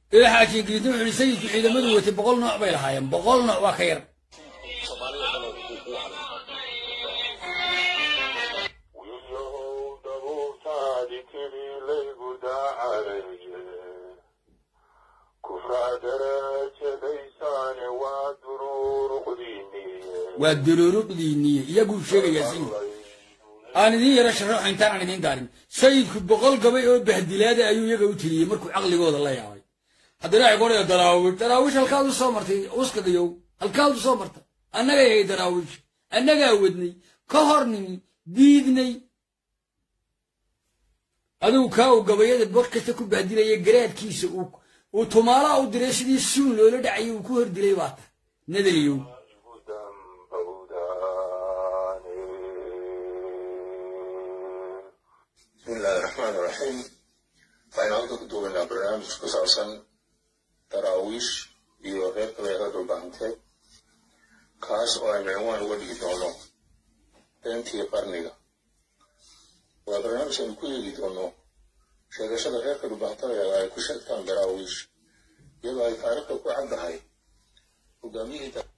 ila xaaji ingiriisna wuxuu yihi sayidku ciidamadu watay boqol nooc bay lahaayeen boqol nooc waa ka yar wiilyahow dabuurtaadi tidii laygu daacalaye kufraa darajadaysaane waa duruuruqdiiniye waa duruuruqdiiniye iyaguu sheegayaa sayidku aan idiin yaro sharaxo intaan aan idiin daarin sayidku boqol gabay oo bahdilaada ayuu iyaga u tiriyey markuu caqligooda la yaabay haddana waxay qoraya daraawish daraawish halkaad u soo martay uskagayow halkaad u soo martay annaga yahay daraawish annagaa wadnay ka hor nimi diidnay adigu kaa uu gabayada bor kasta ku bahdilaya garaadkiisa uu uu tumaalaha u diray sidii suun loola dhacayay uu ku hordilay baa ta nadaliyow igu dambowdaane بسم الله الرحمن الرحيم waxaynu halka ku duubaynaa barnaamij ku saabsan daraawiish iyo reerka leerada dhulbahanteed kaas oo aynu cinwaan uga dhigi doono beentii qarniga waa barnaamij aynu ku eegi doono sheegashada reerka dhulbahantada ay ku sheegtaan daraawiish iyadoo ay taariikhda ku caddahay hogaamiyihii da-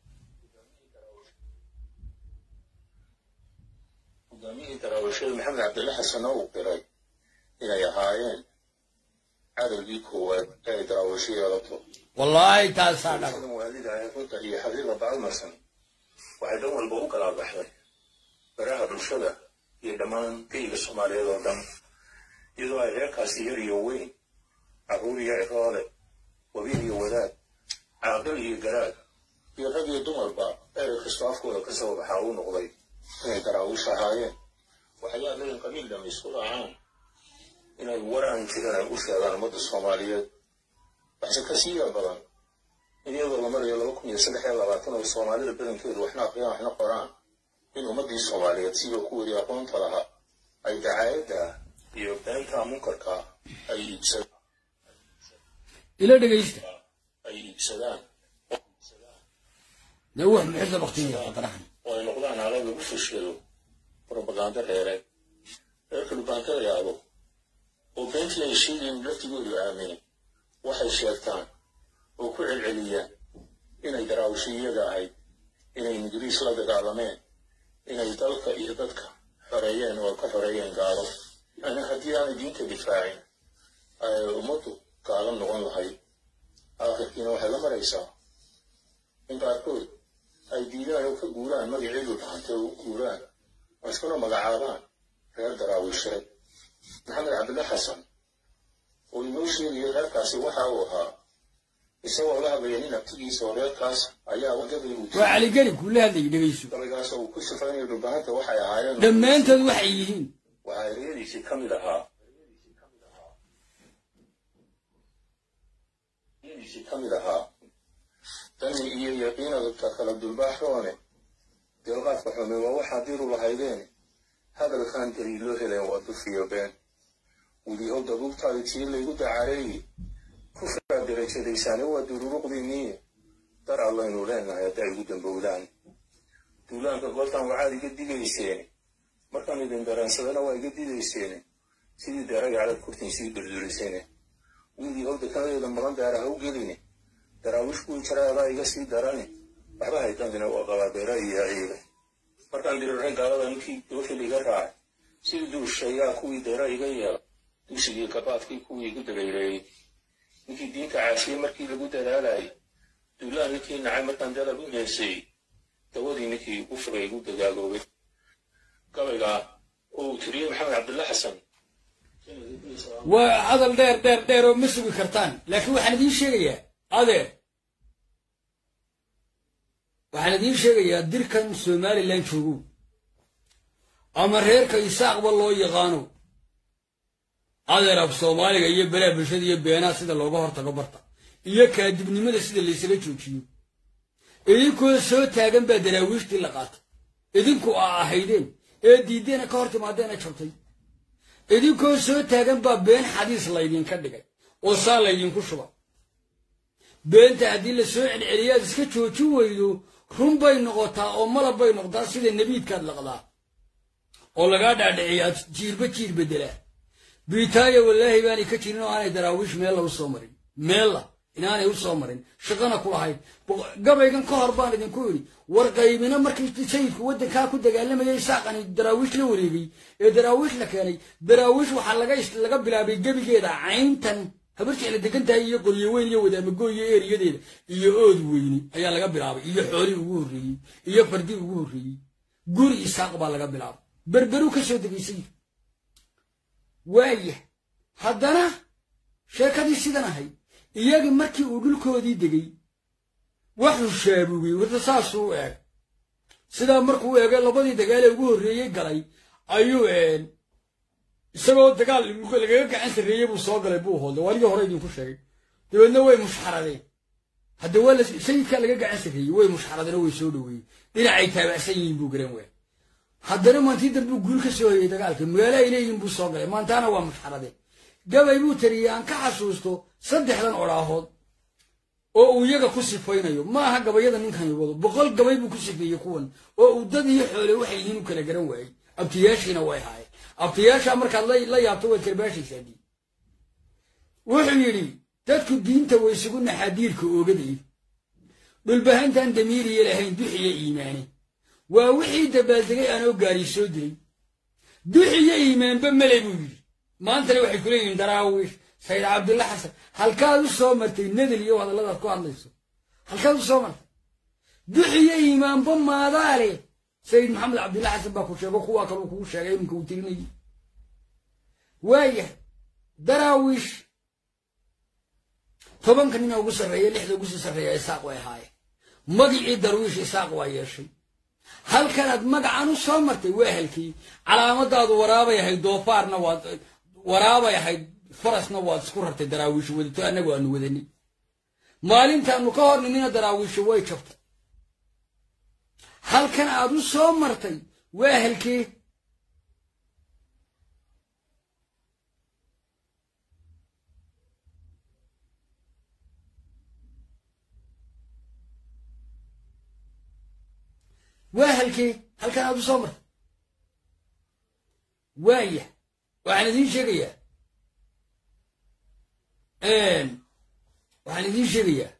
hogaamiyihii daraawiishada maxamed cabdille xasan oo uu qiray inay ahaayeen cadowgii koowaad ee ay daraawiisho yeelato wallaahi taasaa dhaba sidan waalida ah runta iyo xaqiiqa bacalmarsan waxay dhan walba u kala baxday baraha bulshada iyo dhammaan geyga soomaaliyeed oo dhan iyadoo ay reerkaasi yar iyo weyn carruur iyo ciroole wabiil iyo wadaad caaqil iyo garaad iyo rag iyo dumarba erey kastoo afkooda ka soo baxaa uu noqday inay daraawiish ahaayeen waxay aadleen qabiil dham isku raacaan inay war aan jiran ay u sheegaan ummadda soomaaliyeed waxse ka siiya badan in iyadoo la marayo laba kun iyo saddex iyo labaatan oo soomaalida badankeedu waxna aqriyaan waxna qoraan in ummaddii soomaaliyeed sidoo ku weriya aqoonta lahaa ay dacaayadda iyo beenta munkarka ay iibsadaan ila dhegaysta ay iibsadaan dee wax muxisa baktiya qadarahan oo ay noqdaan aalad lagu fashado propaganda reereed reerka dhubaanta la yaabo oo beentii ay sheegayeen laftigoodu aaminay waxay sheegtaan oo ku celceliyaan inay daraawisho iyaga ahayd inay ingiriis la dagaalameen inay dalka iyo dadka xoreeyeen oo ka xoreeyeen gaalo yani haddii aanay diinta difaacin ay ummaddu gaalo noqon lahayd aakhirkiina waxay la maraysaa in qaarkood ay diidaan oo ka guuraan magaceedu dhahantay oo u guuraan oo iskuna magacaabaan reer daraawiisheed maxamed cabdille xasan oo inoo sheegaya reerkaasi waxa uu ahaa isagoo la hadlaya nin abtigiisa oo reerkaas ayaa wadadii uu waa caligeli kuula hadlayay dhegayso gabaygaas oo uu ku sifaynayo dhulbahanta waxay ahaayeen dhammaantood waxay yihiin waxaa ereyadiisii ka mid ahaa ereyadiisii ka mid ahaa dani iyo yaqiinadka kala dulbaaxoone deelqaadka xume waa waxaa diru lahaydeen hadalkan daliiloo heleen waa dufiyo been weliyahow dabuubtaadi tii laygu dacareeye kufraa derajadaysaane waa dururuqdiinniye dar allaynu leenahay hadda ay ugu dambowdaan duulaanka goortaan waxaad iga digayseen markaan idin dareensadana waa iga didayseen sidii deeraga calad kurtin sii durduriseen wiilyahow dekanadeeda maqan daara ha u geline daraawish kuwii jara adaa iga sii darani waxba haydandina waa qabaa beera iyo ciiga markaan dirirray gaalada ninkii doofil iga raacay sidii duushayaa kuwii deera iga yeela dugsigii gabaadkii kuwii igu dabayreeyey ninkii diinta caasiyey markii lagu dadaalayay duulaan ninkii nacay markaan dadab u heeseeyey dawadii ninkii u fugay igu dagaagoobay gabaygaa oo uu tiriyey maxamed cabdulle xasan waa hadal dheer dheer dheer oo ma sugi kartaan laakiin waxaan idiin sheegayaa adeer waxaan idiin sheegayaa dirkan somalilan joogow ama reerka isaaqba loo yaqaano adeer af soomaaliga iyo beraha bulshada iyo beenaha sida looga hortago barta iyo kaadibnimada sida laysaga joojiyo idinkoo soo taagan baa daraawiishtii la qaatay idinku aa ahaydeen ee diiddeena ka hor timaadeena jabtay idinkoo soo taagan baa been xadiis laydinka dhigay oo saa laydinku shuba beenta haddii la soo celceliyo aad iska joojin weydo run bay noqotaa oo malab bay noqotaa sida nebiidkaad laqdaa oo lagaa dhaadhiciya aad jiirba jiir beddelaa biitaaya wallaahi baanay ka jirin oo aanay daraawiish meella u soo marin meella inaanay u soo marin shaqana ku lahayn gabaygan ka hor baan idinku idhi war qaybina markii sayidku waddankaa ku dagaalamayay isaaqani daraawiish la wareegay ee daraawiish la keenay daraawiish waxaa laga laga bilaabay gebigeeda cayntan habar jecla degan tahay iyo qoryo weyn iyo wadaamago iyo eeriyadeeda iyo ood weyni ayaa laga bilaabay iyo xoolii ugu horreeyey iyo fardi ugu horreeyey guri isaaq baa laga bilaabay berberu ka soo degay sayidku waaya haddana sheekadii sidan ahayd iyagii markii uu dhulkoodii degay waxuu shaabugay warta saasuu u eeg sidaa markuu u eegay labadii dagaalee ugu horreeyey galay ayuu isagoo dagaal lagaga gacan sarreeyey buu soo galay buu hoolday waaligii hore idinku sheegay dabeedna way mushxaradeen hadda waa sayidkaa laga gacan sarreeyey way mushxaradeen oo way soo dhoweeyey dhinacay taabacsan yihiin buu garan waay haddana maantii dambuu guul ka soo hoyey dagaalka magaalo ay leeyihiin buu soo galay maantaana waa mushxaradeen gabay buu tariyey aan ka xasuusto saddexdan odhaahood oo uu iyaga ku sifaynayo ma aha gabayada ninkani wado boqol gabay buu ku sifeeyey kuwan oo uu dad iyo xoole waxay yihiin u kala garan waayey abtiyaashiina way haayeen abtiyaashaa markaad la yaabto waad karbaashaysaa dii wuxuu yidhi dadku diinta way isugu naxaadiirka oogaday dhulbahantaan damiiriye lahayn duxiyo iimaane waa wixii dabaaldegay aanoo gaari soo dilay duxiyo iimaanba male buu yidhi maantana waxay ku leeyihiin daraawiish sayid cabdulla xasan halkaad u soo martay nadel iyo hadalladaad ku hadlayso halkaad u soo martay duxiyo iimaanba maadaale sayid maxamed cabdulla xasan baa ku sheego kuwaa kaluu kugu sheegay iminka uu tirinayay waayahay daraawiish tobanka nina ugu sarreeya lixda ugu sii sarreeya isaaq way ahaayeen magicii darwiish isaaq waa yeeshay halkanaad magacan u soo martay waa halkii calaamadaadu waraabay ahayd doofaarna waad waraabay ahayd farasna waad isku rartay daraawiishu wadato annagu aanu wadanay maalintaanu ka hor nimina daraawiishu way jabtay halkan aad u soo martay waa halkee waa halkee halkan aad u soo martay waaya waxaan idiin sheegayaa waxaan idiin sheegayaa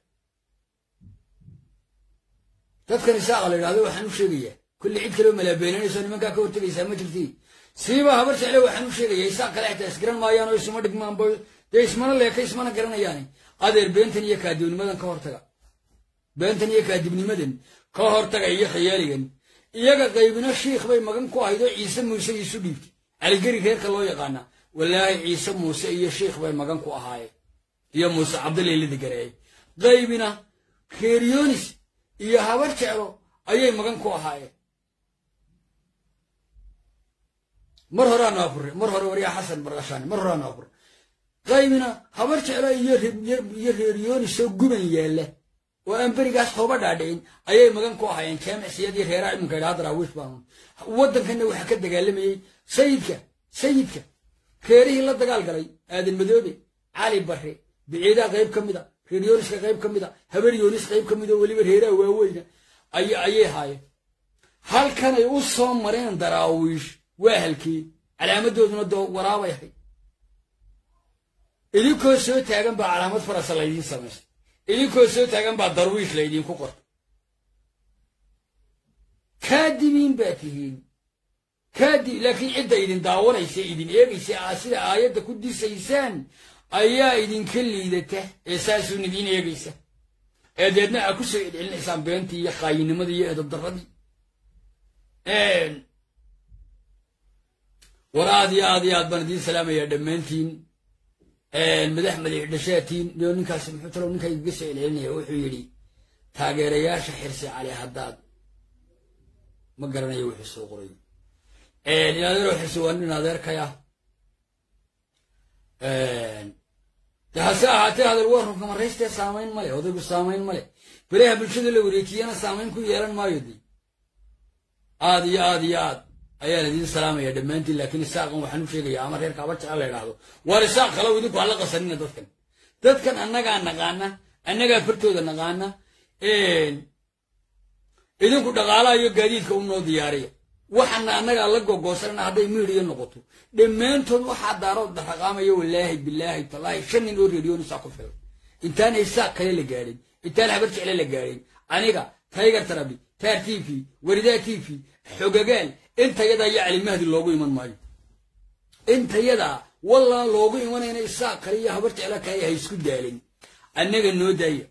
dadkan isaaqa la yidhahdo waxaan u sheegayaa kulli cid kaleo malaabeenanayso nimankaa ka hortegaysaa ma jirti siiba habar jecle waxaan u sheegayaa isaaq kale xitaa isgaran maayaan oo isuma dhigmaanba dee ismana leeka ismana garanayaani adeer beentan iyo kaadibnimadan ka hortaga beentan iyo kaadibnimadan ka hortaga iyo khiyaaligan iyaga qaybina shiikh bay magan ku ahayd oo ciise muuse iisu dhiibtay caligeri reerka loo yaqaana walaahi ciise muuse iyo shiikh bay magan ku ahaayeen iyo muuse cabdaleylada gareeyay qaybina reeryonis iyo habar jeclo ayay magan ku ahaayeen mar horaanu afure mar hore waryaa xasan barqashaani mar horaanu afure qaybina habar jeclo iyo reeryonisoo guban yaalla oo aan berigaas hooba dhaadhicin ayay magan ku ahaayeen jaamicsiyadii reeraha iminka idhaha daraawiish baan waddankanna waxaa ka dagaalamayey sayidka sayidka reerihii la dagaal galay aadan madoobe cali barre biciidaa qayb ka mida reer yooniska qayb ka mida habar yoonis qayb ka mida oo weliba reeraha waaweyna ayay haayeen halkanay u soo mareen daraawiish waa halkii calaamadooduna doo waraabay ahayd idinkoo soo taagan baa calaamad farasa laydiin samaystay idinkoo soo taagan baa darwiish laydinku qortay kaadibiin baa tihiin kaadib laakiin cidda idin daawanaysa idin eegaysa aa sida aayadda ku disaysaan ayaa idinka liidata ee saasuun idiin eegaysa ee deedna aa ku soo celcelinaysaan beentii iyo qaayinimadii iyo edabdarradii war aad iyo aad iyo aad baan idiin salaamayaa dhammaantiin madax madax dhashaatiin iyo ninkaasi muxuu talow ninka igaga soo celcelinaya wuxuu yidhi taageerayaasha xirsi cali haddaad ma garanayo wuxuu soo qoray in adeero xirsi waa nin adeerkaya de hase ahaatee hadal waa runka maraystee saamayn male odaygu saamayn male belaha bulshada la wareejiyana saamayn ku yeelan maayo de aad iyo aad iyo aad ayaan idiin salaamaya dhammaantiin laakiin isaaqan waxaan u sheegayaa ama reerka haba jecel la idhaahdo waar isaaq kalow idinku hala qasanina dadkan dadkan annagaa naqaana annagaa fartooda naqaana idinku dhaqaalaha iyo gaadiidka u noo diyaariya waxana annagaa la gogoosanana hadday miidiya noqoto dhammaantood waxaa daarood raqaamaya walaahi bilaahi talaahi shan nin oo reeriyoonisaa ku filan intaan isaaq kale la gaadhin intaan habar jecle la gaadhin aniga taygar tarabi taar t v waridaa t v xogagaal intayadaa iyo calimahdi loogu iman maayo intayadaa wallaan loogu imanayna isaaq kale iyo habar jecla kale ha isku daalin annaga noo daaya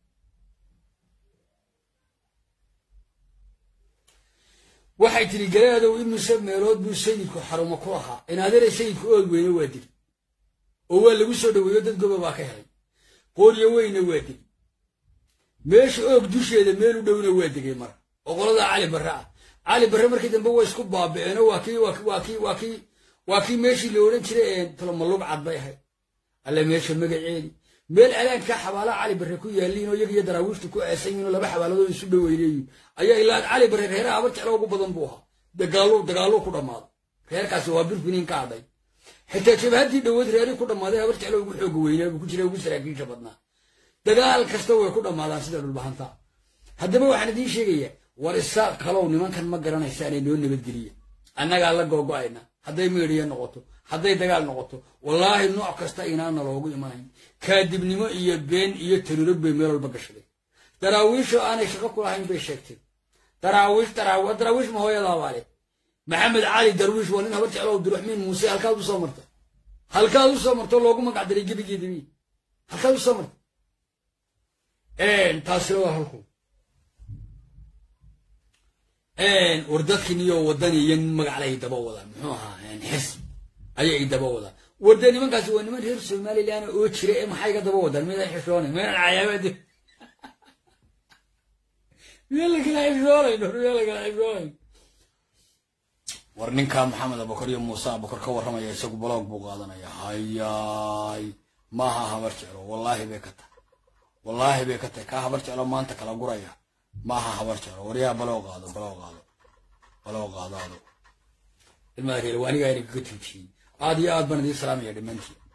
waxay tidhi garaadow imise meelood buu sayidku xarumo ku lahaa inaadare sayidku oog weyne waa dili oo waa lagu soo dhoweeyo dad goba baa ka helay qooryo weyne waa dili meesha oog dusheeda meel u dhowna waa degay mara oo qoladaa cali barre ah cali barre markii dambe waa isku baaba'eeno waa kii waa kii waa kii waa kii meeshii la odhan jiray tolomalug cad bay ahayd alle meesha magaceedi meel alaankaa xabaalaha cali barre ku yaaliin oo iyaga iyo daraawiishtu ku aasan yihin oo laba xabaaladood isu dhoweyneeyiin ayaa ilaa cali barre reeraha habar jeclo ugu badan buu ahaa dagaallu dagaallu ku dhammaaday reerkaasi waa birfiniin ka hadhay xitaa jabhaddii dhoweed reerii ku dhammaaday habar jeclo ugu xooga weynaa buu ku jira ugu saraakiisha badnaa dagaal kasta way ku dhammaadaan sida dhulbahanta haddaba waxaan idiin sheegayaa war isaaq kalow nimankan ma garanaysaanay noo nabadgeliya annagaa la googo'ayna hadday meedhiya noqoto hadday dagaal noqoto wallaahi nooc kasta inaana loogu imanayn kaadibnimo iyo been iyo tarurog bay meel walba gashaday daraawiishoo aanay shaqo ku lahayn bay sheegtay daraawiish daraawiish ma hooyadaabaa leh maxamed cali darwiish waa nin habar jeclo abduraxmiin muuse halkaad u soo marta halkaad u soo marto loogu magac daray gebigeedibi halkaad u soo marta taasina waa halku war dadkin iyo wadani iyo nin magaclay daba wadaan muxuu ahaa xisb ayay daba wadaan warde nimankaasi waa niman reer somalilan oo jira ee maxay ga daba wadaan midaan xishoonay midaan cayaabaad miyaa lakala xishoonayn miyaa lakala xishoonayn war ninkaa maxamed abakar iyo muuse abakar ka warramaya isagu baloog buu qaadanaya hayaay maaha habar jeclo wallaahi bay ka tahay wallaahi bay ka tahay kaa habar jeclo maanta kala guraya maaha habar jeclo waryaa baloo qaado baloo qaado baloo qaado ado ilmaha reer waanigaa idinkaga tuujiyey aad iyo aad baan idiin salaamaya dhammaantiin